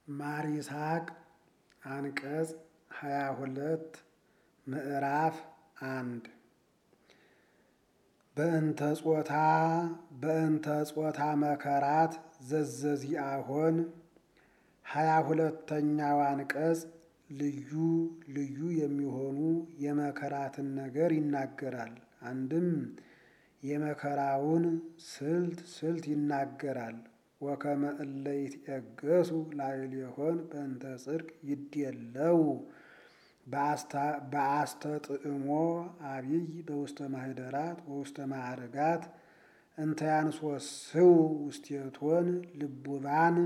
ማር ይስሐቅ አንቀጽ ሃያ ሁለት ምዕራፍ አንድ በእንተ ጾታ በእንተ ጾታ መከራት ዘዘዚአሆን ሃያ ሁለተኛው አንቀጽ ልዩ ልዩ የሚሆኑ የመከራትን ነገር ይናገራል። አንድም የመከራውን ስልት ስልት ይናገራል። ወከመ እለ ይትዔገሡ ላዕሌሆን በእንተ ጽድቅ ይድየለው በአስተጥዕሞ አቢይ በውስተ ማኅደራት ወውስተ ማዕርጋት እንተ ያንሶስው ውስቴቶን ልቡባን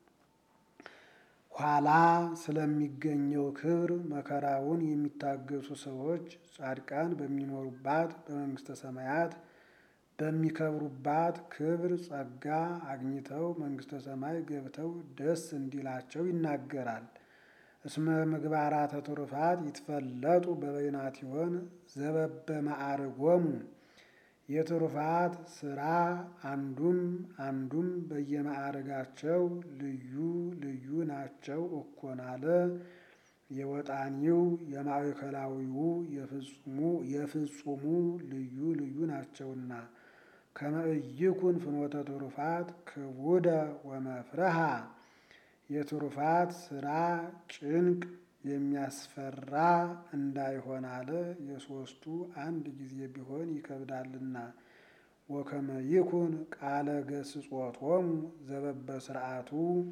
ኋላ ስለሚገኘው ክብር መከራውን የሚታገሱ ሰዎች ጻድቃን በሚኖሩባት በመንግስተ ሰማያት በሚከብሩባት ክብር ጸጋ አግኝተው መንግስተ ሰማይ ገብተው ደስ እንዲላቸው ይናገራል። እስመ ምግባራተ ትሩፋት ይትፈለጡ በበይናቲሆን ዘበበ ማዕርጎሙ የትሩፋት ስራ አንዱም አንዱም በየማዕርጋቸው ልዩ ልዩ ናቸው እኮን አለ። የወጣኒው የማዕከላዊው የፍጹሙ ልዩ ልዩ ናቸውና ከመ ኢይኩን ፍኖተ ትሩፋት ክቡደ ወመፍረሃ የትሩፋት ስራ ጭንቅ የሚያስፈራ እንዳይሆን አለ። የሶስቱ አንድ ጊዜ ቢሆን ይከብዳልና። ወከመ ይኩን ቃለ ገስጾቶሙ ዘበበ ስርዓቱ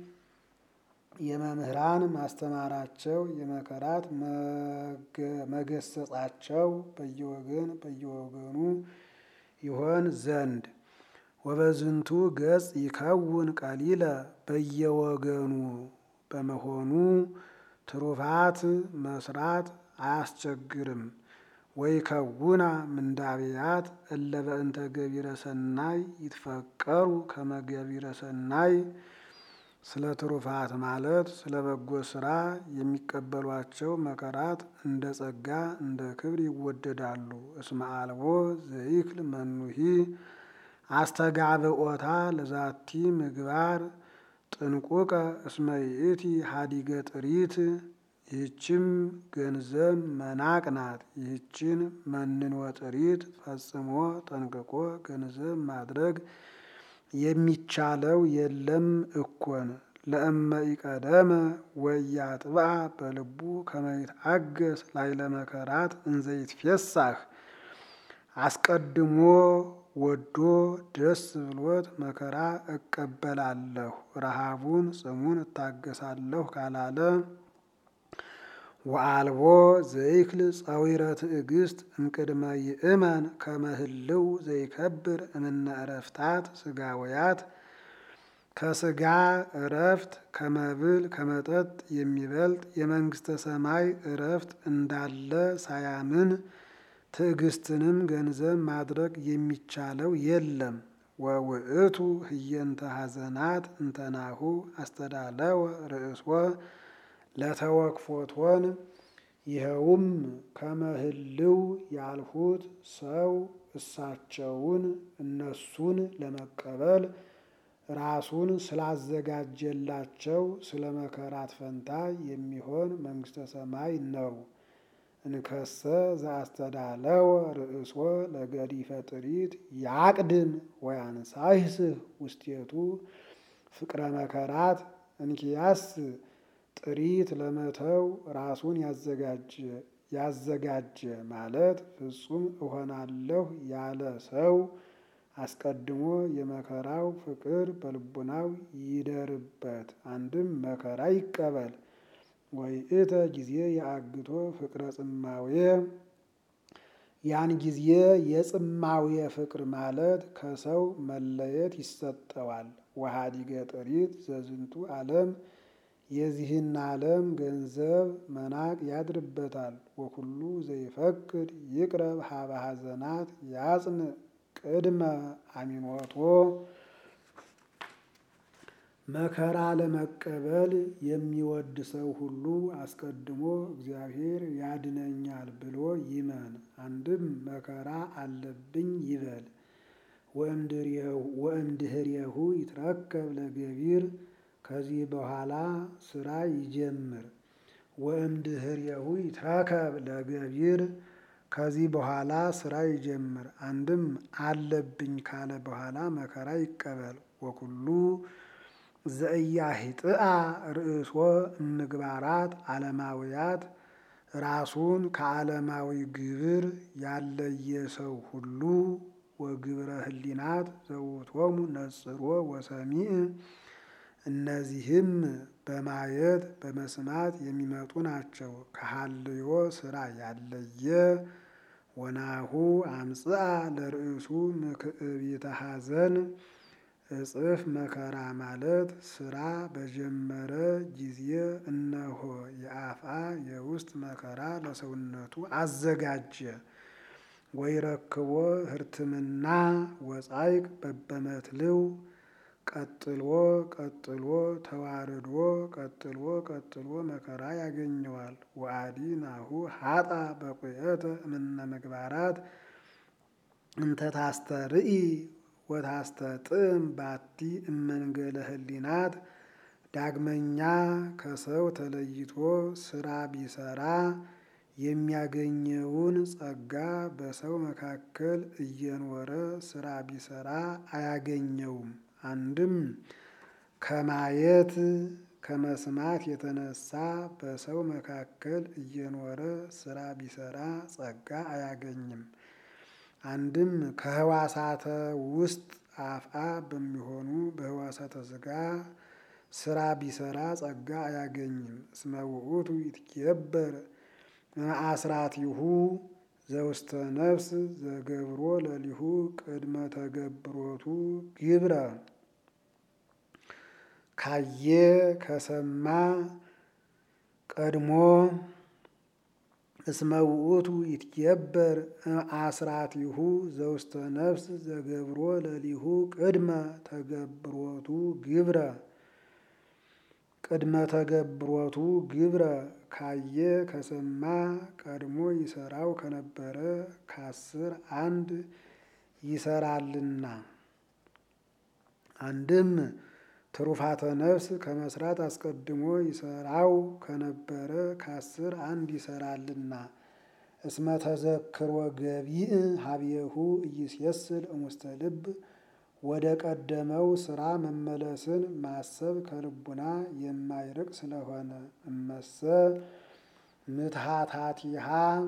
የመምህራን ማስተማራቸው የመከራት መገሰጻቸው በየወገን በየወገኑ ይሆን ዘንድ ወበዝንቱ ገጽ ይከውን ቀሊለ በየወገኑ በመሆኑ ትሩፋት መስራት አያስቸግርም። ወይ ከውና ምንዳብያት እለ በእንተ ገቢረ ሰናይ ይትፈቀሩ ከመ ገቢረ ሰናይ ስለ ትሩፋት ማለት ስለ በጎ ስራ የሚቀበሏቸው መከራት እንደ ጸጋ እንደ ክብር ይወደዳሉ። እስመ አልቦ ዘይክል መኑሂ አስተጋብኦታ ለዛቲ ምግባር ጥንቁቀ እስመ ይእቲ ሀዲገ ጥሪት ይህችም ገንዘብ መናቅ ናት። ይህችን መንኖ ጥሪት ፈጽሞ ጠንቅቆ ገንዘብ ማድረግ የሚቻለው የለም እኮን። ለእመ ኢቀደመ ወያጥብዓ በልቡ ከመ ይትአገስ ላዕለ መከራት እንዘ ይትፌሳህ አስቀድሞ ወዶ ደስ ብሎት መከራ እቀበላለሁ ረሃቡን ጽሙን እታገሳለሁ ካላለ ወአልቦ ዘይክል ጸዊረ ትዕግስት እምቅድመ ይእመን ከመ ህልው ዘይከብር እምነ ዕረፍታት ስጋውያት ከስጋ እረፍት ከመብል ከመጠጥ የሚበልጥ የመንግስተ ሰማይ እረፍት እንዳለ ሳያምን ትዕግስትንም ገንዘብ ማድረግ የሚቻለው የለም። ወውእቱ ህየንተ ሐዘናት እንተናሁ አስተዳለወ ርእስወ ለተወክፎቶን ይኸውም ከመህልው ያልሁት ሰው እሳቸውን እነሱን ለመቀበል ራሱን ስላዘጋጀላቸው ስለ መከራት ፈንታ የሚሆን መንግስተ ሰማይ ነው። እንከሰ ዘአስተዳለወ ርእሶ ለገዲፈ ጥሪት ያቅድም ወያንሳይስህ ውስቴቱ ፍቅረ መከራት እንኪያስ ጥሪት ለመተው ራሱን ያዘጋጀ ያዘጋጀ ማለት ፍጹም እሆናለሁ ያለ ሰው አስቀድሞ የመከራው ፍቅር በልቡናው ይደርበት። አንድም መከራ ይቀበል። ወይእተ ጊዜ የአግቶ ፍቅረ ጽማዌ ያን ጊዜ የጽማዌ ፍቅር ማለት ከሰው መለየት ይሰጠዋል። ወሀዲገ ጥሪት ዘዝንቱ ዓለም የዚህን ዓለም ገንዘብ መናቅ ያድርበታል። ወኩሉ ዘይፈቅድ ይቅረብ ሀበ ሐዘናት ያጽን ቅድመ አሚኖቶ መከራ ለመቀበል የሚወድ ሰው ሁሉ አስቀድሞ እግዚአብሔር ያድነኛል ብሎ ይመን። አንድም መከራ አለብኝ ይበል። ወእምድህሬሁ ይትረከብ ለገቢር ከዚህ በኋላ ስራ ይጀምር። ወእምድኅሬሁ ይትረከብ ለገቢር ከዚህ በኋላ ስራ ይጀምር። አንድም አለብኝ ካለ በኋላ መከራ ይቀበል። ወኩሉ ዘኢያሂጥአ ርእሶ እምግባራት ዓለማውያት ራሱን ከዓለማዊ ግብር ያለየ ሰው ሁሉ ወግብረ ህሊናት ዘውቶሙ ነጽሮ ወሰሚዕ እነዚህም በማየት በመስማት የሚመጡ ናቸው። ከሀልዮ ስራ ያለየ ወናሁ አምጽአ ለርእሱ ምክዕቢተ ሐዘን እጽፍ መከራ ማለት ስራ በጀመረ ጊዜ እነሆ የአፍአ የውስጥ መከራ ለሰውነቱ አዘጋጀ። ወይረክቦ ህርትምና ወጻይቅ በበመትልው ቀጥሎ ቀጥሎ ተዋርዶ ቀጥሎ ቀጥሎ መከራ ያገኘዋል። ወአዲ ናሁ ሀጣ በቁየተ እምነ ምግባራት እንተ ታስተርኢ ወታስተጥም ባቲ እመንገለ ህሊናት ዳግመኛ ከሰው ተለይቶ ስራ ቢሰራ የሚያገኘውን ጸጋ በሰው መካከል እየኖረ ስራ ቢሰራ አያገኘውም። አንድም ከማየት ከመስማት የተነሳ በሰው መካከል እየኖረ ስራ ቢሰራ ጸጋ አያገኝም። አንድም ከህዋሳተ ውስጥ አፍአ በሚሆኑ በህዋሳተ ስጋ ስራ ቢሰራ ጸጋ አያገኝም። እስመ ውእቱ ይትኬበር አስራቲሁ ዘውስተ ነፍስ ዘገብሮ ለሊሁ ቅድመ ተገብሮቱ ግብረ ካየ ከሰማ ቀድሞ እስመ ውእቱ ይትኬበር አስራቲሁ ዘውስተ ነፍስ ዘገብሮ ለሊሁ ቅድመ ተገብሮቱ ግብረ ቅድመ ተገብሮቱ ግብረ ካየ ከሰማ ቀድሞ ይሰራው ከነበረ ከአስር አንድ ይሰራልና። አንድም ትሩፋተ ነፍስ ከመስራት አስቀድሞ ይሰራው ከነበረ ከአስር አንድ ይሰራልና። እስመ ተዘክሮ ገቢእ ሀብየሁ ኢይሴስል እሙስተ ልብ ወደ ቀደመው ስራ መመለስን ማሰብ ከልቡና የማይርቅ ስለሆነ እመሰ ምትሃታቲሃ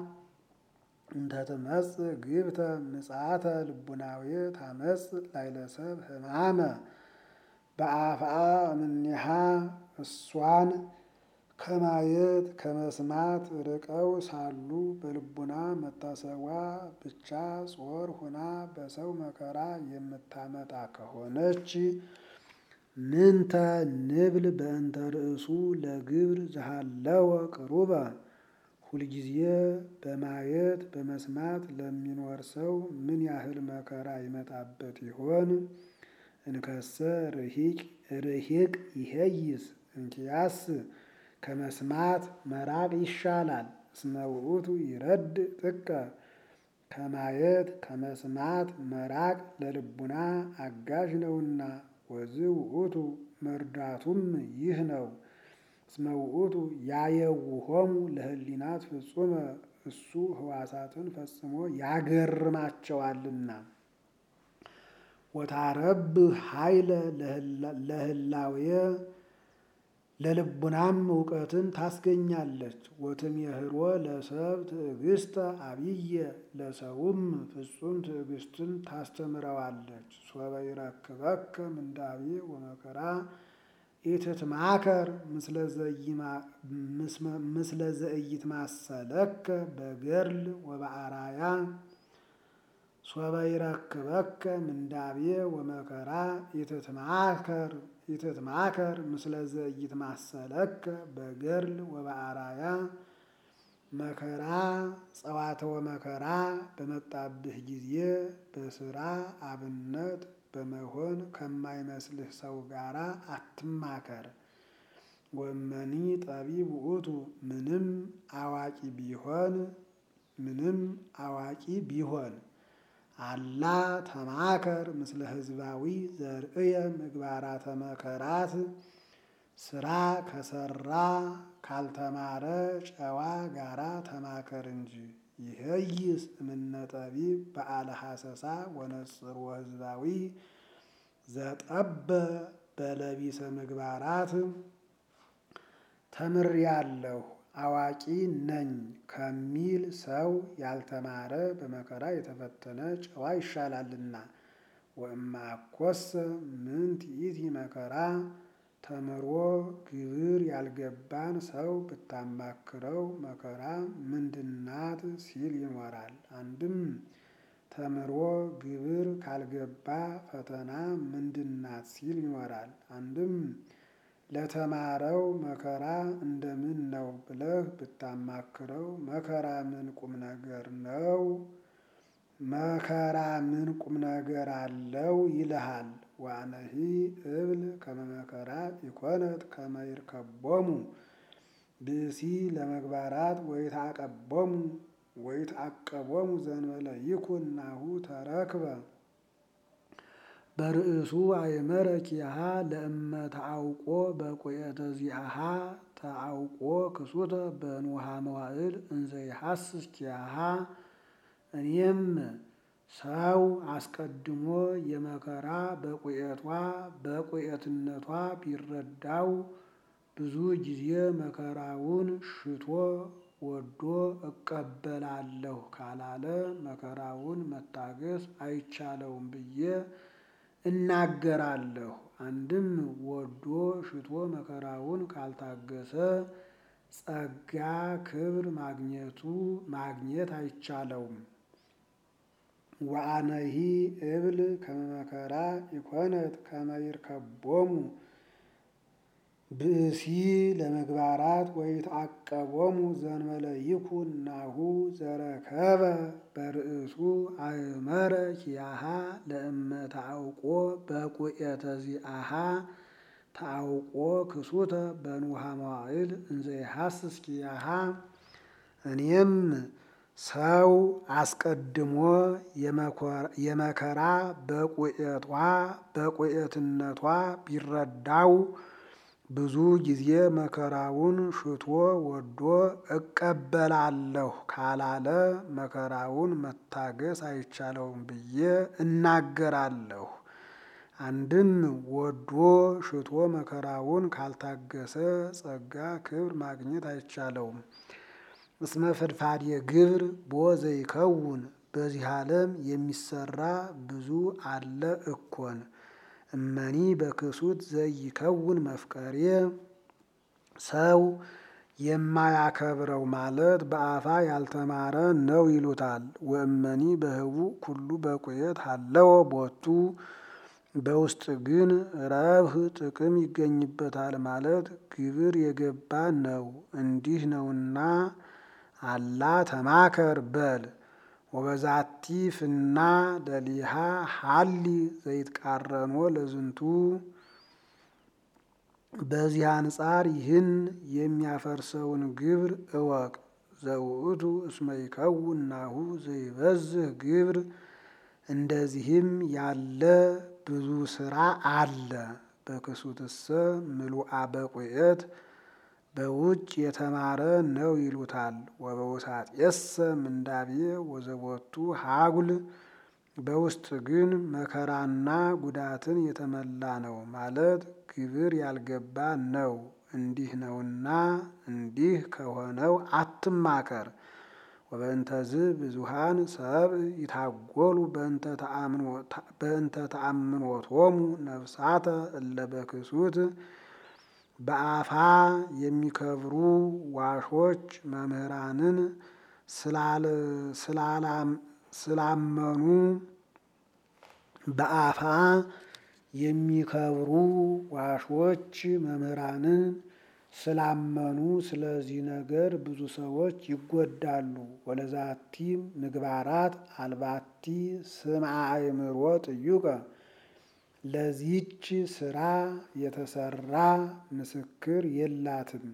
እንተትመጽእ ግብተ ምጽአተ ልቡናዊ ታመጽእ ላይለሰብ ህማመ በአፍአ እምኔሃ እሷን ከማየት ከመስማት ርቀው ሳሉ በልቡና መታሰቧ ብቻ ጾር ሁና በሰው መከራ የምታመጣ ከሆነች ምንተ ንብል በእንተ ርእሱ ለግብር ዘሃለወ ቅሩበ ሁልጊዜ በማየት በመስማት ለሚኖር ሰው ምን ያህል መከራ ይመጣበት ይሆን? እንከሰ ርሂቅ ርሂቅ ይሄይስ እንኪያስ ከመስማት መራቅ ይሻላል። እስመ ውእቱ ይረድ ጥቀ ከማየት ከመስማት መራቅ ለልቡና አጋዥ ነውና። ወዝ ውእቱ መርዳቱም ይህ ነው። እስመ ውእቱ ያየውሆሙ ለህሊናት ፍጹመ እሱ ህዋሳትን ፈጽሞ ያገርማቸዋልና። ወታረብ ኃይለ ለህላዌ ለልቡናም እውቀትን ታስገኛለች። ወትሜህሮ ለሰብ ትዕግስተ አብየ ለሰውም ፍጹም ትዕግስትን ታስተምረዋለች። ሶበ ይረክበከ ምንዳቤ ወመከራ ኢትትማከር ምስለ ዘኢይትማሰለከ በገድል ወበአራያ ሶበ ይረክበከ ምንዳቤ ወመከራ ኢትትማከር ኢትትማከር ምስለ ዘኢይትማሰለከ በገድል ወበአራያ መከራ ጸዋተወ መከራ በመጣብህ ጊዜ በስራ አብነት በመሆን ከማይመስልህ ሰው ጋር አትማከር። ወመኒ ጠቢብ ውእቱ ምንም አዋቂ ቢሆን ምንም አዋቂ ቢሆን አላ ተማከር ምስለ ህዝባዊ ዘርእየ ምግባራተ መከራት ስራ ከሰራ ካልተማረ ጨዋ ጋራ ተማከር እንጂ። ይህይስ እምነ ጠቢብ በዓለ ሐሰሳ ወነጽር ወህዝባዊ ዘጠበ በለቢሰ ምግባራት ተምሬአለሁ አዋቂ ነኝ ከሚል ሰው ያልተማረ በመከራ የተፈተነ ጨዋ ይሻላልና። ወእምአኮሰ ምንት ይእቲ መከራ ተምሮ ግብር ያልገባን ሰው ብታማክረው መከራ ምንድናት ሲል ይኖራል። አንድም ተምሮ ግብር ካልገባ ፈተና ምንድናት ሲል ይኖራል። አንድም ለተማረው መከራ እንደምን ነው ብለህ ብታማክረው መከራ ምን ቁም ነገር ነው? መከራ ምን ቁም ነገር አለው ይልሃል። ዋነሂ እብል ከመ መከራ ኢኮነት ከመ ይርከቦሙ ብእሲ ለመግባራት ወይትዐቀቦሙ ወይትዐቀቦሙ ዘእንበለ ይኩን ናሁ ተረክበ በርእሱ አእመረ ኪያሃ ለእመ ተዐውቆ በቁየተ ዚአሃ ተዐውቆ ክሱተ በንውሃ መዋዕል እንዘ ይሐስስ ኪያሃ። እኔም ሰው አስቀድሞ የመከራ በቁየቷ በቁየትነቷ ቢረዳው ብዙ ጊዜ መከራውን ሽቶ ወዶ እቀበላለሁ ካላለ መከራውን መታገስ አይቻለውም ብዬ እናገራለሁ። አንድም ወዶ ሽቶ መከራውን ካልታገሰ ጸጋ ክብር ማግኘቱ ማግኘት አይቻለውም። ወአነሂ እብል ከመ መከራ ኢኮነት ከመ ይርከቦሙ ብእሲ ለመግባራት ወይትዐቀቦሙ ዘእንበለ ይኩን ናሁ ዘረከበ በርእሱ አእመረ ኪያሃ ለእመ ተዐውቆ በቁየተ ዚአሃ ተዐውቆ ክሱተ በንውሃ መዋዕል እንዘ ይሐስስ ኪያሃ። እኔም ሰው አስቀድሞ የመከራ በቁየቷ በቁየትነቷ ቢረዳው ብዙ ጊዜ መከራውን ሽቶ ወዶ እቀበላለሁ ካላለ መከራውን መታገስ አይቻለውም ብዬ እናገራለሁ። አንድም ወዶ ሽቶ መከራውን ካልታገሰ ጸጋ ክብር ማግኘት አይቻለውም። እስመ ፈድፋዴ ግብር ቦ ዘይከውን በዚህ ዓለም የሚሰራ ብዙ አለ እኮን። እመኒ በክሱት ዘይከውን መፍቀሬ ሰው የማያከብረው ማለት በአፋ ያልተማረ ነው ይሉታል። ወእመኒ በህቡዕ ኩሉ በቁየት ሀለወ ቦቱ በውስጥ ግን ረብህ ጥቅም ይገኝበታል ማለት ግብር የገባ ነው እንዲህ ነውና አላ ተማከር በል። ወበዛቲ ፍና ደሊሃ ሀሊ ዘይትቃረኖ ለዝንቱ በዚህ አንጻር ይህን የሚያፈርሰውን ግብር እወቅ። ዘውእቱ እስመ ይከውን ናሁ ዘይበዝህ ግብር እንደዚህም ያለ ብዙ ስራ አለ። በክሱትሰ ምሉአ በቁየት በውጭ የተማረ ነው ይሉታል። ወበውሳጤሰ ምንዳቤ ወዘቦቱ ሀጉል በውስጥ ግን መከራና ጉዳትን የተመላ ነው ማለት ግብር ያልገባ ነው። እንዲህ ነውና እንዲህ ከሆነው አትማከር። ወበእንተዝ ብዙሃን ሰብእ ይታጎሉ በእንተ ተአምኖቶሙ ነፍሳተ እለ በክሱት በአፋ የሚከብሩ ዋሾች መምህራንን ስላመኑ በአፋ የሚከብሩ ዋሾች መምህራንን ስላመኑ ስለዚህ ነገር ብዙ ሰዎች ይጎዳሉ። ወለዛቲ ምግባራት አልባቲ ስምዐ አእምሮ ጥዩቀ ለዚህች ስራ የተሰራ ምስክር የላትም።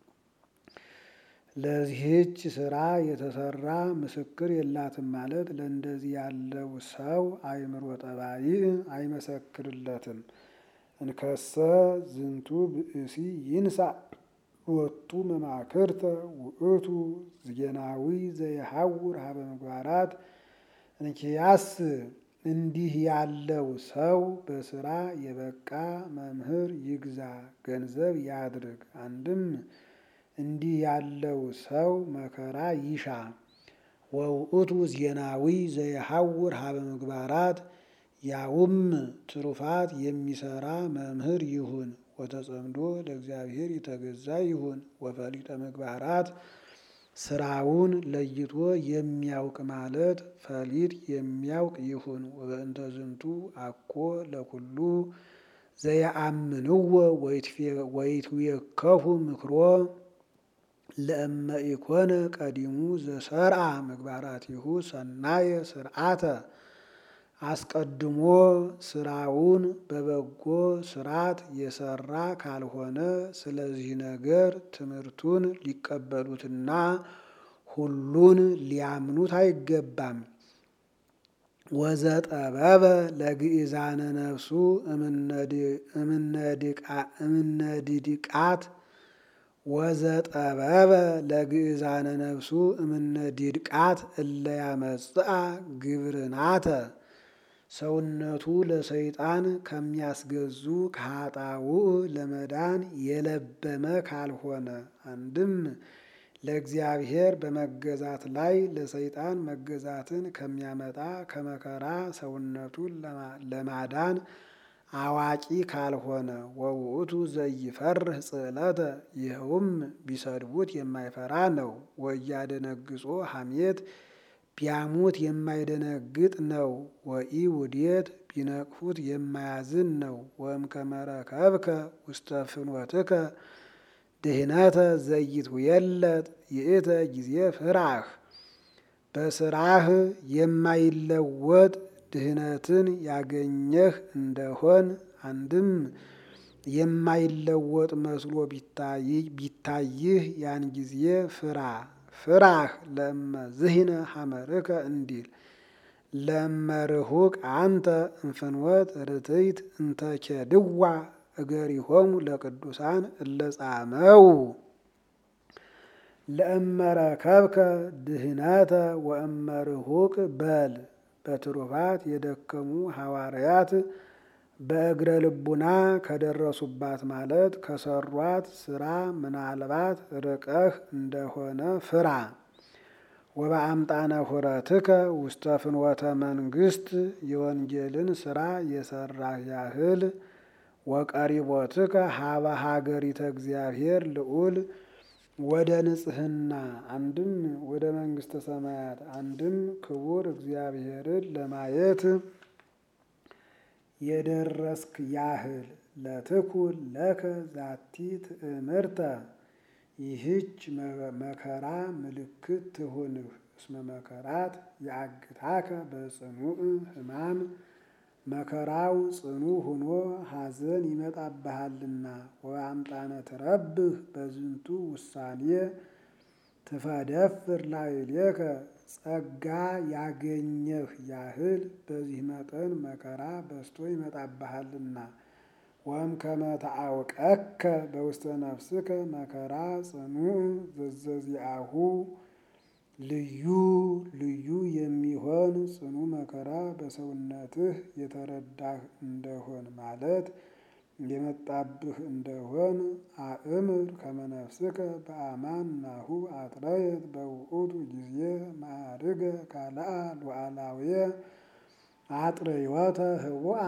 ለዚህች ስራ የተሰራ ምስክር የላትም ማለት ለእንደዚህ ያለው ሰው አእምሮ ጠባይ አይመሰክርለትም። እንከሰ ዝንቱ ብእሲ ይንሳ ወጡ መማክርተ ውእቱ ዝጌናዊ ዘይሐውር ሀበ ምግባራት እንኪያስ እንዲህ ያለው ሰው በስራ የበቃ መምህር ይግዛ ገንዘብ ያድርግ። አንድም እንዲህ ያለው ሰው መከራ ይሻ። ወውእቱ ዜናዊ ዘይሐውር ሀበ ምግባራት ያውም ትሩፋት የሚሰራ መምህር ይሁን። ወተጸምዶ ለእግዚአብሔር የተገዛ ይሁን። ወፈሊጠ ምግባራት ስራውን ለይቶ የሚያውቅ ማለት ፈሊጥ የሚያውቅ ይሁን። ወበእንተ ዝንቱ አኮ ለኩሉ ዘየአምንዎ ወይትዌከፉ ምክሮ ለእመ ኢኮነ ቀዲሙ ዘሰርአ ምግባራቲሁ ሰናየ ስርዓተ አስቀድሞ ስራውን በበጎ ስርዓት የሰራ ካልሆነ ስለዚህ ነገር ትምህርቱን ሊቀበሉትና ሁሉን ሊያምኑት አይገባም። ወዘጠበበ ለግእዛነ ነፍሱ እምነድድቃት ወዘጠበበ ለግእዛነ ነፍሱ እምነድድቃት እለ ያመጽአ ግብርናተ ሰውነቱ ለሰይጣን ከሚያስገዙ ከኃጣውእ ለመዳን የለበመ ካልሆነ አንድም ለእግዚአብሔር በመገዛት ላይ ለሰይጣን መገዛትን ከሚያመጣ ከመከራ ሰውነቱን ለማዳን አዋቂ ካልሆነ ወውእቱ ዘይፈርህ ጽዕለተ ይኸውም ቢሰድቡት የማይፈራ ነው። ወያደነግጾ ሐሜት ቢያሙት የማይደነግጥ ነው። ወኢ ውዴት ቢነቅፉት የማያዝን ነው። ወእምከመረከብከ ውስተ ፍኖትከ ድህነተ ዘይትውየለጥ ይእተ ጊዜ ፍራህ በስራህ የማይለወጥ ድህነትን ያገኘህ እንደሆን አንድም የማይለወጥ መስሎ ቢታይህ ያን ጊዜ ፍራ። ፍራህ ለእመ ዝሂነ ሐመርከ እንዲል ለመርሁቅ አንተ እንፍንወት ርትይት እንተኬድዋ እገሪሆሙ ለቅዱሳን እለጻመው ለእመረከብከ ድህነተ ወእመርሁቅ በል በትሩፋት የደከሙ ሐዋርያት በእግረ ልቡና ከደረሱባት ማለት ከሰሯት ስራ ምናልባት ርቀህ እንደሆነ ፍራ። ወበአምጣነ ሁረትከ ውስተ ፍኖተ መንግስት የወንጌልን ስራ የሰራህ ያህል ወቀሪቦትከ ሀበ ሀገሪተ እግዚአብሔር ልዑል ወደ ንጽህና አንድም ወደ መንግስተ ሰማያት አንድም ክቡር እግዚአብሔርን ለማየት የደረስክ ያህል ለትኩን ለከ ዛቲ ትእምርተ ይህች መከራ ምልክት ትሁንህ። እስመ መከራት የአግታከ በጽኑዕ ሕማም መከራው ጽኑ ሆኖ ሐዘን ይመጣብሃልና። ወአምጣነ ትረብህ በዝንቱ ውሳኔ ትፈደፍር ላዕሌከ ጸጋ ያገኘህ ያህል በዚህ መጠን መከራ በዝቶ ይመጣብሃልና። ወእምከመ ተአውቀከ በውስተ ነፍስከ መከራ ጽኑዕ ዘዘዚአሁ ልዩ ልዩ የሚሆን ጽኑ መከራ በሰውነትህ የተረዳህ እንደሆን ማለት የመጣብህ እንደሆን አእምር ከመ ነፍስከ በአማን ናሁ አጥረየት በውእቱ ጊዜ ማዕርገ ካልአ ሉዓላውየ አጥረይወተ ህቡአ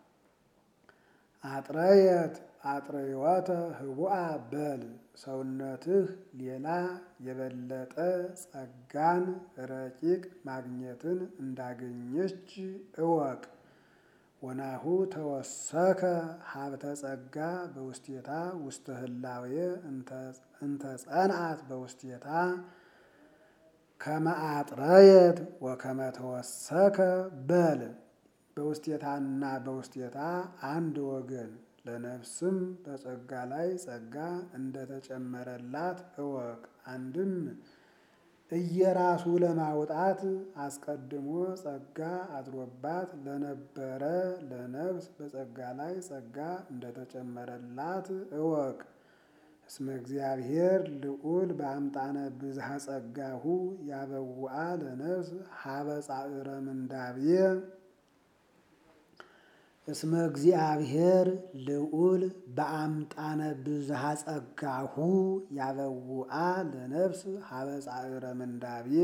አጥረየት አጥረይወተ ህቡአ በል ሰውነትህ ሌላ የበለጠ ጸጋን ረቂቅ ማግኘትን እንዳገኘች እወቅ። ወናሁ ተወሰከ ሀብተ ጸጋ በውስቴታ ውስተ ህላዌ እንተ ጸንዓት በውስቴታ ከመ አጥረየት ወከመ ተወሰከ በል በውስቴታና በውስቴታ አንድ ወገን ለነፍስም በጸጋ ላይ ጸጋ እንደተጨመረላት እወቅ። አንድም እየራሱ ለማውጣት አስቀድሞ ጸጋ አድሮባት ለነበረ ለነፍስ በጸጋ ላይ ጸጋ እንደተጨመረላት እወቅ። እስመ እግዚአብሔር ልዑል በአምጣነ ብዝሃ ጸጋሁ ያበውአ ለነፍስ ሀበ ጻዕረ ምንዳብየ እስመ እግዚአብሔር ልዑል በአምጣነ ብዝሃ ጸጋሁ ያበውአ ለነፍስ ሀበ ጻዕረ ምንዳብየ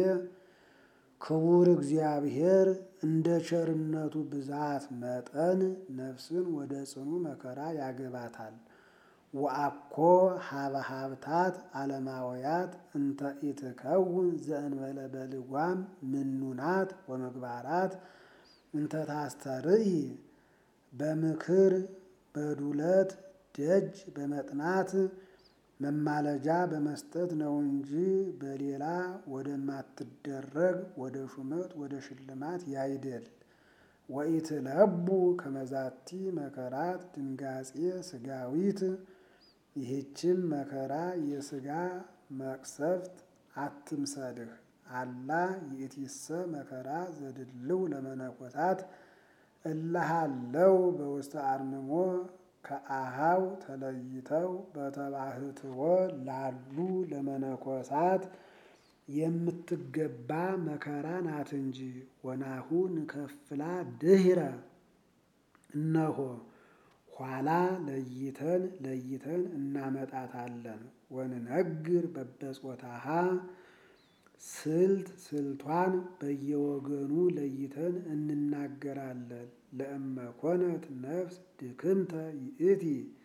ክቡር እግዚአብሔር እንደ ቸርነቱ ብዛት መጠን ነፍስን ወደ ጽኑ መከራ ያገባታል። ወአኮ ሀበ ሀብታት ዓለማውያት እንተ ኢትከውን ዘእንበለ በልጓም ምኑናት ወምግባራት እንተ ታስተርኢ በምክር በዱለት ደጅ በመጥናት መማለጃ በመስጠት ነው እንጂ በሌላ ወደማትደረግ ወደ ሹመት ወደ ሽልማት ያይደል። ወኢትለቡ ከመዛቲ መከራት ድንጋጼ ስጋዊት ይህችም መከራ የስጋ መቅሰፍት አትምሰልህ። አላ ይእቲሰ መከራ ዘድልው ለመነኮሳት እላሃለው በውስተ አርምሞ ከአሃው ተለይተው በተባህትዎ ላሉ ለመነኮሳት የምትገባ መከራ ናት እንጂ። ወናሁ ንከፍላ ድህረ እነሆ ኋላ ለይተን ለይተን እናመጣታለን። ወንነግር በበጾታሃ ስልት ስልቷን በየወገኑ ለይተን እንናገራለን። ለእመኮነት ነፍስ ድክምተ ይእቲ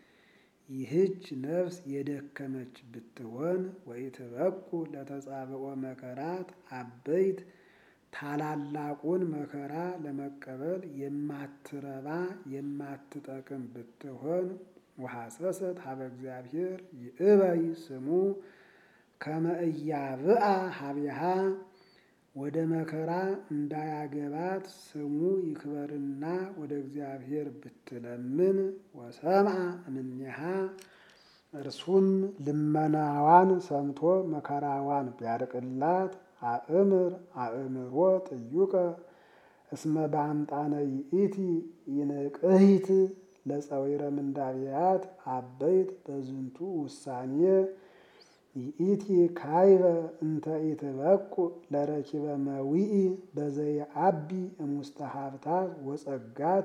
ይህች ነፍስ የደከመች ብትሆን ወኢትበቁ ለተጻብኦ መከራት አበይት ታላላቁን መከራ ለመቀበል የማትረባ የማትጠቅም ብትሆን ወሐሰሰት ሀበ እግዚአብሔር ይእበይ ስሙ ከመ ኢያብአ ሀቢሃ ወደ መከራ እንዳያገባት ስሙ ይክበርና ወደ እግዚአብሔር ብትለምን ወሰምዐ እምኔሃ እርሱም ልመናዋን ሰምቶ መከራዋን ቢያርቅላት አእምር አእምሮ ጥዩቀ እስመ በአምጣነ ይእቲ ይንቅሂት ለፀዊረ ምንዳብያት አበይት በዝንቱ ውሳኔ ይእቲ ካይበ እንተ ኢትበቁ ለረኪበ መዊኢ በዘየአቢ እሙስተ ሀብታት ወጸጋት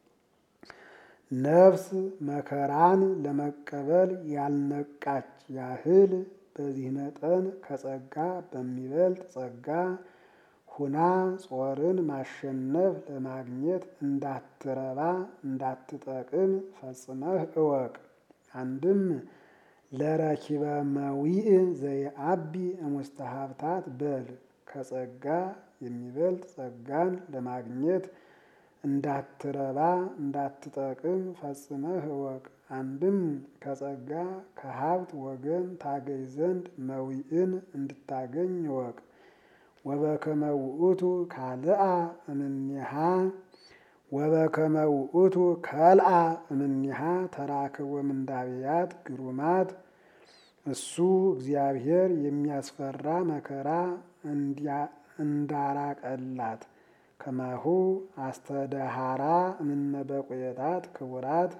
ነፍስ መከራን ለመቀበል ያልነቃች ያህል በዚህ መጠን ከጸጋ በሚበልጥ ጸጋ ሁና ጾርን ማሸነፍ ለማግኘት እንዳትረባ እንዳትጠቅም ፈጽመህ እወቅ። አንድም ለረኪበ መዊእ ዘየአቢ እሙስተ ሀብታት በል ከጸጋ የሚበልጥ ጸጋን ለማግኘት እንዳትረባ እንዳትጠቅም ፈጽመህ እወቅ። አንድም ከጸጋ ከሀብት ወገን ታገኝ ዘንድ መዊእን እንድታገኝ እወቅ። ወበከመ ውእቱ ካልአ እምኔሃ ወበከመ ውእቱ ከልአ እምኔሃ ተራክቦ ምንዳብያት ግሩማት እሱ እግዚአብሔር የሚያስፈራ መከራ እንዳራቀላት ከማሁ አስተደሃራ እምነ በቁየታት ክቡራት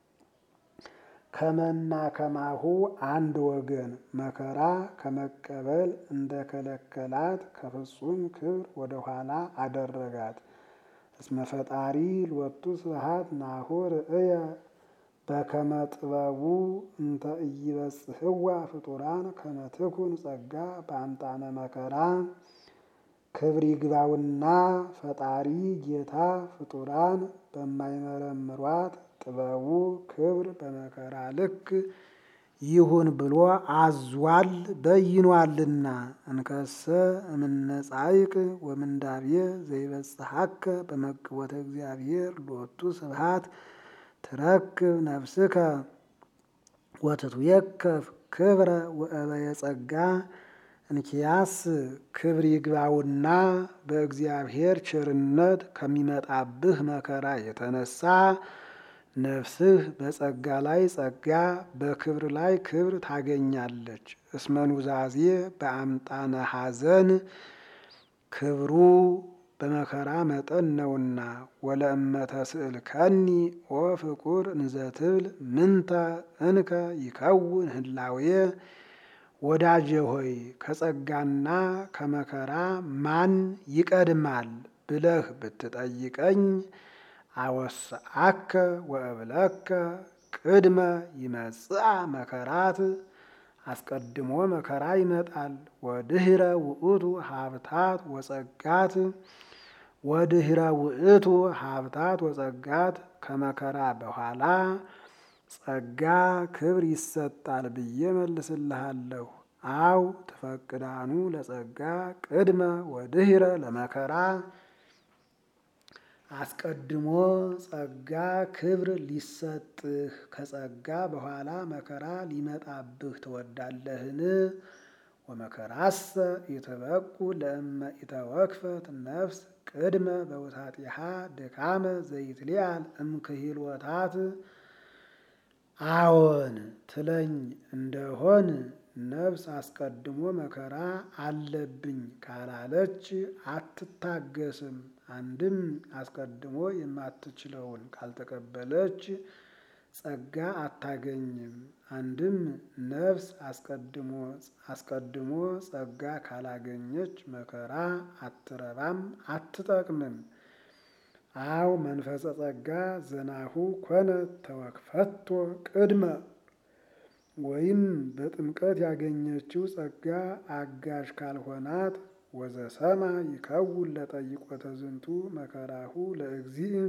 ከመና ከማሁ አንድ ወገን መከራ ከመቀበል እንደከለከላት ከፍጹም ክብር ወደኋላ አደረጋት። እስመ ፈጣሪ ሎቱ ስብሐት ናሁ ርእየ በከመ ጥበቡ እንተ ኢይበጽሕዋ ፍጡራን ከመ ትኩን ጸጋ በአምጣነ መከራ ክብር ይግባውና ፈጣሪ ጌታ ፍጡራን በማይመረምሯት ጥበቡ ክብር በመከራ ልክ ይሁን ብሎ አዟል በይኗልና። እንከሰ እምነጻይቅ ወምንዳብየ ዘይበጽሐከ በመግቦተ እግዚአብሔር ሎቱ ስብሐት ትረክብ ነፍስከ ወትትዌከፍ ክብረ ወእበየ ጸጋ እንኪያስ ክብር ይግባውና በእግዚአብሔር ቸርነት ከሚመጣብህ መከራ የተነሳ ነፍስህ በጸጋ ላይ ጸጋ በክብር ላይ ክብር ታገኛለች። እስመ ኑዛዜ በአምጣነ ሐዘን ክብሩ በመከራ መጠን ነውና። ወለእመተ ስእልከኒ ኦ ፍቁር እንዘትብል ምንተ እንከ ይከውን ህላዌ ወዳጄ ሆይ ከጸጋና ከመከራ ማን ይቀድማል ብለህ ብትጠይቀኝ አወስአከ ወእብለከ ቅድመ ይመጽአ መከራት አስቀድሞ መከራ ይመጣል። ወድህረ ውእቱ ሀብታት ወጸጋት ወድህረ ውእቱ ሀብታት ወጸጋት ከመከራ በኋላ ጸጋ ክብር ይሰጣል ብዬ መልስልሃለሁ። አው ትፈቅዳኑ ለጸጋ ቅድመ ወድህረ ለመከራ አስቀድሞ ጸጋ ክብር ሊሰጥህ ከጸጋ በኋላ መከራ ሊመጣብህ ትወዳለህን? ወመከራሰ ኢትበቁ ለእመ ኢተወክፈት ነፍስ ቅድመ በውታጢሃ ድካመ ዘይትሊአል እምክሂልወታት አዎን ትለኝ እንደሆን ነፍስ አስቀድሞ መከራ አለብኝ ካላለች አትታገስም። አንድም አስቀድሞ የማትችለውን ካልተቀበለች ጸጋ አታገኝም። አንድም ነፍስ አስቀድሞ አስቀድሞ ጸጋ ካላገኘች መከራ አትረባም አትጠቅምም። አው መንፈሰ ጸጋ ዘናሁ ኮነ ተወክፈቶ ቅድመ ወይም በጥምቀት ያገኘችው ጸጋ አጋዥ ካልሆናት ወዘሰማ ይከውን ለጠይቆተ ዝንቱ መከራሁ ለእግዚእ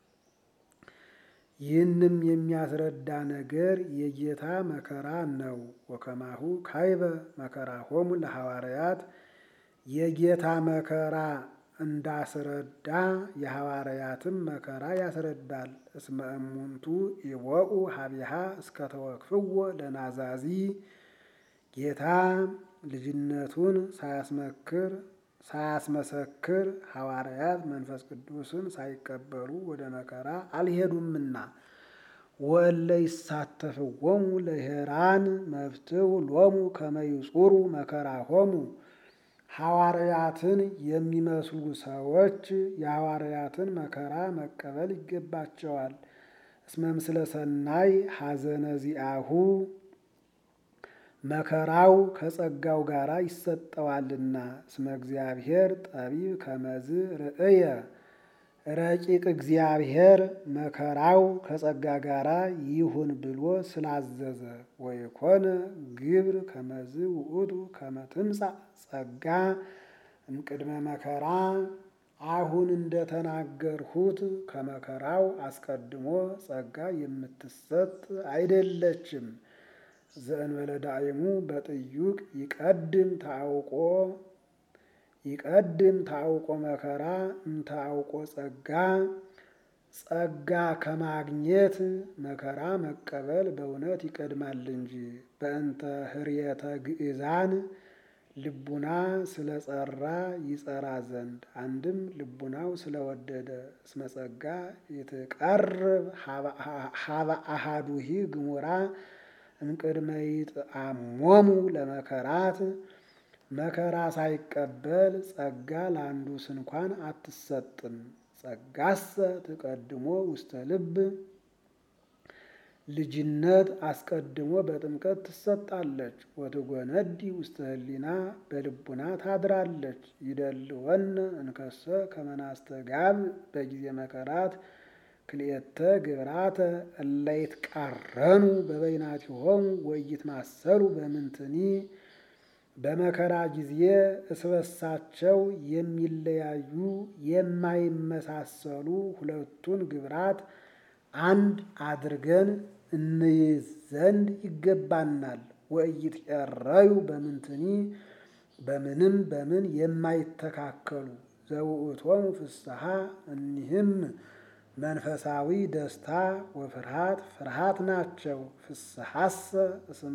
ይህንም የሚያስረዳ ነገር የጌታ መከራ ነው። ወከማሁ ካይበ መከራሆሙ ለሐዋርያት የጌታ መከራ እንዳስረዳ የሐዋርያትም መከራ ያስረዳል። እስመ እሙንቱ ይወኡ ሀቢሃ እስከተወክፍዎ ለናዛዚ ጌታ ልጅነቱን ሳያስመክር ሳያስመሰክር ሐዋርያት መንፈስ ቅዱስን ሳይቀበሉ ወደ መከራ አልሄዱምና። ወእለ ይሳተፍዎሙ ለሄራን መፍትው ሎሙ ከመይጹሩ መከራሆሙ ሐዋርያትን የሚመስሉ ሰዎች የሐዋርያትን መከራ መቀበል ይገባቸዋል። እስመ ምስለ ሰናይ ሐዘነ ዚአሁ መከራው ከጸጋው ጋር ይሰጠዋልና። እስመ እግዚአብሔር ጠቢብ ከመዝ ርእየ ረቂቅ እግዚአብሔር መከራው ከጸጋ ጋር ይሁን ብሎ ስላዘዘ ወይኮነ ግብር ከመዝ ውእቱ ከመ ትምጻእ ጸጋ እምቅድመ መከራ አሁን እንደተናገርሁት ከመከራው አስቀድሞ ጸጋ የምትሰጥ አይደለችም። ዘእንበለ ዳእሙ በጥዩቅ ይቀድም ታውቆ ይቀድም ታውቆ መከራ እምታውቆ ጸጋ ጸጋ ከማግኘት መከራ መቀበል በእውነት ይቀድማል እንጂ። በእንተ ህርየተ ግእዛን ልቡና ስለጸራ ይጸራ ዘንድ አንድም ልቡናው ስለወደደ እስመ ጸጋ ይትቀርብ ሀበ አሃዱሂ ግሙራ እምቅድመ ይጥአሞሙ ለመከራት መከራ ሳይቀበል ጸጋ ለአንዱ ስንኳን አትሰጥም። ጸጋሰ ትቀድሞ ውስተ ልብ ልጅነት አስቀድሞ በጥምቀት ትሰጣለች። ወትጎነዲ ውስተ ህሊና በልቡና ታድራለች። ይደልወነ እንከሰ ከመናስተጋብ በጊዜ መከራት ክልኤተ ግብራተ እለ ይትቃረኑ በበይናቲሆሙ ወይትማሰሉ በምንትኒ በመከራ ጊዜ እስበሳቸው የሚለያዩ የማይመሳሰሉ ሁለቱን ግብራት አንድ አድርገን እንይዝ ዘንድ ይገባናል። ወኢይትቀረዩ በምንትኒ በምንም በምን የማይተካከሉ ዘውእቶሙ ፍስሐ እኒህም መንፈሳዊ ደስታ ወፍርሃት ፍርሃት ናቸው። ፍስሐሰ እስመ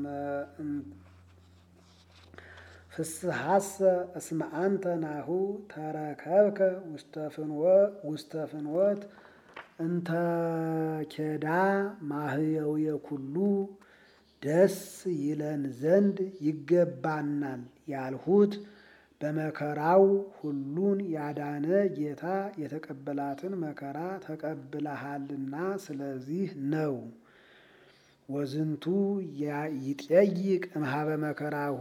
ፍስሐሰ እስመ አንተ ናሁ ተረከብከ ውስተ ፍኖት እንተ ኬዳ ማህየውየ ኩሉ ደስ ይለን ዘንድ ይገባናል ያልሁት በመከራው ሁሉን ያዳነ ጌታ የተቀበላትን መከራ ተቀብለሃልና ስለዚህ ነው። ወዝንቱ ይጠይቅ እምኀበ መከራሁ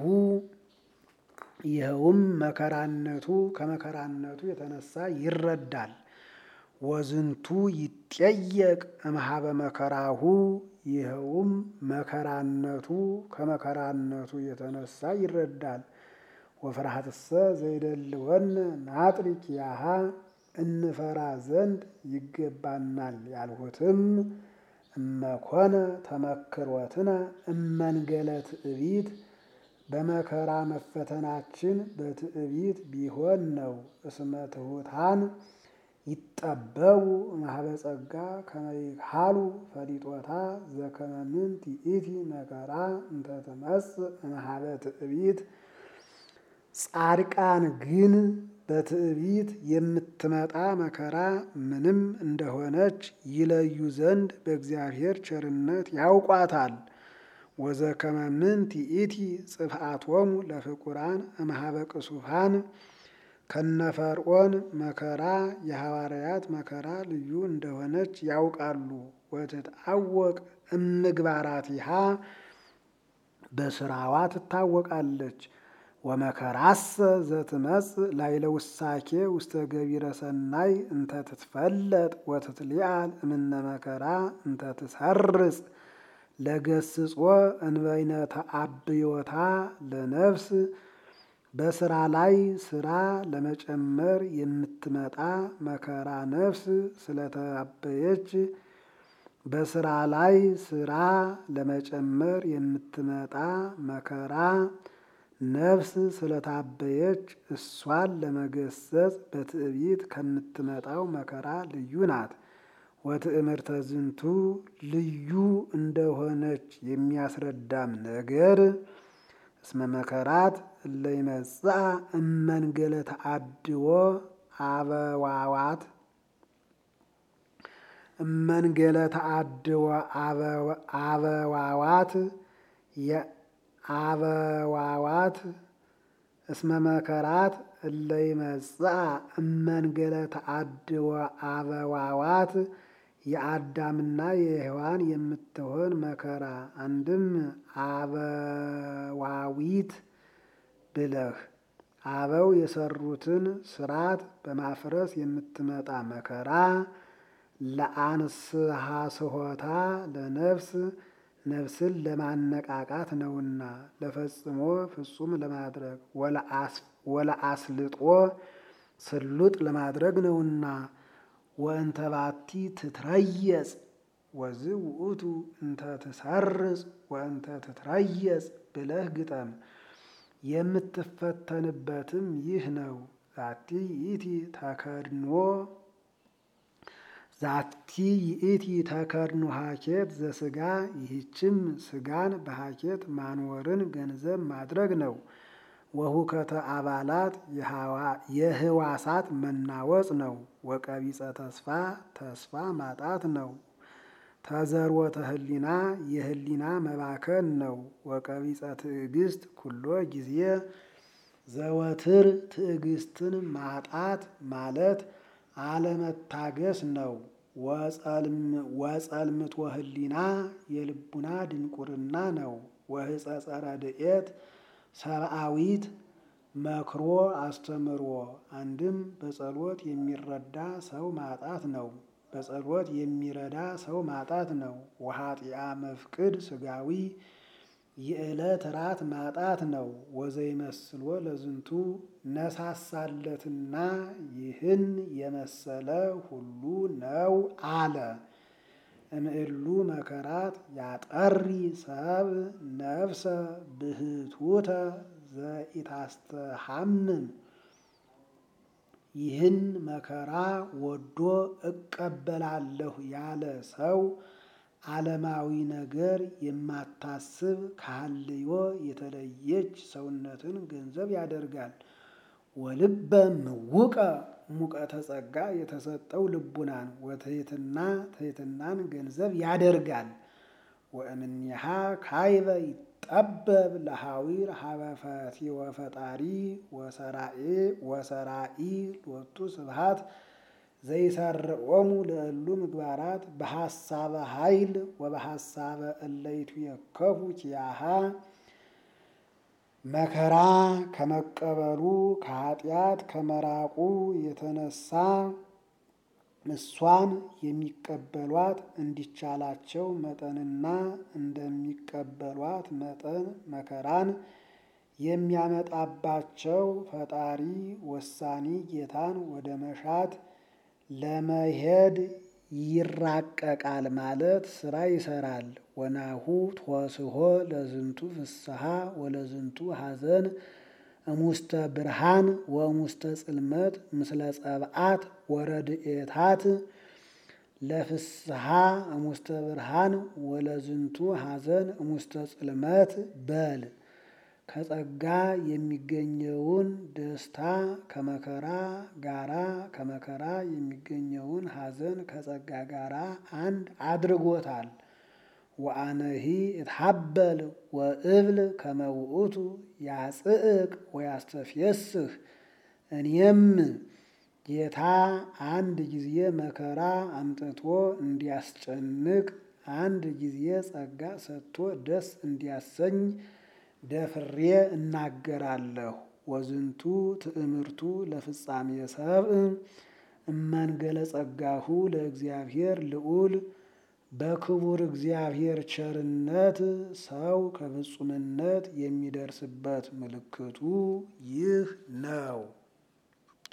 ይኸውም መከራነቱ ከመከራነቱ የተነሳ ይረዳል። ወዝንቱ ይጠየቅ እምኀበ መከራሁ ይኸውም መከራነቱ ከመከራነቱ የተነሳ ይረዳል። ወፍርሃትሰ ዘይደልወነ ናጥሪክ ያሃ እንፈራ ዘንድ ይገባናል ያልሁትም እመኮነ ተመክሮትነ እመንገለ ትዕቢት በመከራ መፈተናችን በትዕቢት ቢሆን ነው። እስመ ትሑታን ይጠበቡ እምኀበ ጸጋ ከመ ይክሃሉ ፈሊጦታ ዘከመ ምንት ይእቲ መከራ እንተ ትመጽእ እምኀበ ትዕቢት። ጻድቃን ግን በትዕቢት የምትመጣ መከራ ምንም እንደሆነች ይለዩ ዘንድ በእግዚአብሔር ቸርነት ያውቋታል። ወዘከመ ምንት ይእቲ ጽፍአቶሙ ለፍቁራን እምኀበ ቅሱፋን ከነፈርዖን መከራ የሐዋርያት መከራ ልዩ እንደሆነች ያውቃሉ። ወትትዐወቅ እምግባራቲሃ በስራዋ ትታወቃለች። ወመከራሰ ዘትመጽእ ላዕለ ውሳኬ ውስተ ገቢረ ሰናይ እንተ ትትፈለጥ ወትትሊዓል እምነ መከራ እንተ ትሰርጽ ለገስጾ እንበይነ ተአብዮታ ለነፍስ በስራ ላይ ስራ ለመጨመር የምትመጣ መከራ ነፍስ ስለተአበየች በስራ ላይ ስራ ለመጨመር የምትመጣ መከራ ነፍስ ስለታበየች እሷን ለመገሰጽ በትዕቢት ከምትመጣው መከራ ልዩ ናት። ወትእምርተ ዝንቱ ልዩ እንደሆነች የሚያስረዳም ነገር እስመ መከራት እለ ይመጽአ እመንገለ ተአድዎ አበዋዋት እመንገለ ተአድዎ አበዋዋት የአበዋዋት እስመ መከራት እለ ይመጽአ እመንገለ ተአድዎ አበዋዋት የአዳምና የሔዋን የምትሆን መከራ አንድም አበዋዊት ብለህ አበው የሰሩትን ስርዓት በማፍረስ የምትመጣ መከራ ለአንስሐ ስሖታ ለነፍስ ነፍስን ለማነቃቃት ነውና ለፈጽሞ ፍጹም ለማድረግ ወለአስልጦ ስሉጥ ለማድረግ ነውና። ወእንተ ባቲ ትትረየጽ ወዝ ውእቱ እንተ ትሰርጽ ወእንተ ትትረየጽ ብለህ ግጠም። የምትፈተንበትም ይህ ነው። ዛቲ ይእቲ ተከድኖ ዛቲ ይእቲ ተከድኖ ሀኬት ዘስጋ ይህችም ስጋን በሀኬት ማንወርን ገንዘብ ማድረግ ነው። ወሁከተ አባላት የህዋሳት መናወጽ ነው። ወቀቢጸ ተስፋ ተስፋ ማጣት ነው። ተዘርወተ ህሊና የህሊና መባከን ነው። ወቀቢጸ ትዕግስት ኩሎ ጊዜ ዘወትር ትዕግስትን ማጣት ማለት አለመታገስ ነው። ወጸልምት ወህሊና የልቡና ድንቁርና ነው። ወህጸጸ ረድኤት ሰብአዊት መክሮ አስተምሮ አንድም በጸሎት የሚረዳ ሰው ማጣት ነው። በጸሎት የሚረዳ ሰው ማጣት ነው። ወኃጢአ መፍቅድ ስጋዊ የዕለት ራት ማጣት ነው። ወዘይመስሎ ለዝንቱ ነሳሳለትና ይህን የመሰለ ሁሉ ነው አለ። እምዕሉ መከራት ያጠሪ ሰብ ነፍሰ ብህቱተ ዘኢታስተሐምም ይህን መከራ ወዶ እቀበላለሁ ያለ ሰው ዓለማዊ ነገር የማታስብ ከሐልዮ የተለየች ሰውነትን ገንዘብ ያደርጋል። ወልበ ምውቀ ሙቀተ ጸጋ የተሰጠው ልቡናን ወትሕትና ትሕትናን ገንዘብ ያደርጋል። ወእምኔሃ ካይበ ይጠበብ ለሐዊር ሀበፈቲ ወፈጣሪ ወሰራኢ ሎቱ ስብሐት ዘይሰርዖሙ ለእሉ ምግባራት በሐሳበ ኃይል ወበሐሳበ እለይቱ የከፉ ኪያሃ መከራ ከመቀበሉ ከኃጢአት ከመራቁ የተነሳ እሷን የሚቀበሏት እንዲቻላቸው መጠንና እንደሚቀበሏት መጠን መከራን የሚያመጣባቸው ፈጣሪ ወሳኒ ጌታን ወደ መሻት ለመሄድ ይራቀቃል ማለት ስራ ይሰራል። ወናሁ ትወስሖ ለዝንቱ ፍስሐ ወለዝንቱ ሐዘን እሙስተ ብርሃን ወእሙስተ ጽልመት ምስለ ጸብአት ወረድኤታት ለፍስሐ እሙስተ ብርሃን ወለዝንቱ ሐዘን እሙስተ ጽልመት በል ከጸጋ የሚገኘውን ደስታ ከመከራ ጋራ ከመከራ የሚገኘውን ሐዘን ከጸጋ ጋራ አንድ አድርጎታል። ወአነሂ እትሐበል ወእብል ከመ ውእቱ ያጽእቅ ወያስተፍየስህ እኔም ጌታ አንድ ጊዜ መከራ አምጥቶ እንዲያስጨንቅ አንድ ጊዜ ጸጋ ሰጥቶ ደስ እንዲያሰኝ ደፍሬ እናገራለሁ። ወዝንቱ ትእምርቱ ለፍጻሜ ሰብእ እመንገለ ጸጋሁ ለእግዚአብሔር ልዑል በክቡር እግዚአብሔር ቸርነት ሰው ከፍጹምነት የሚደርስበት ምልክቱ ይህ ነው።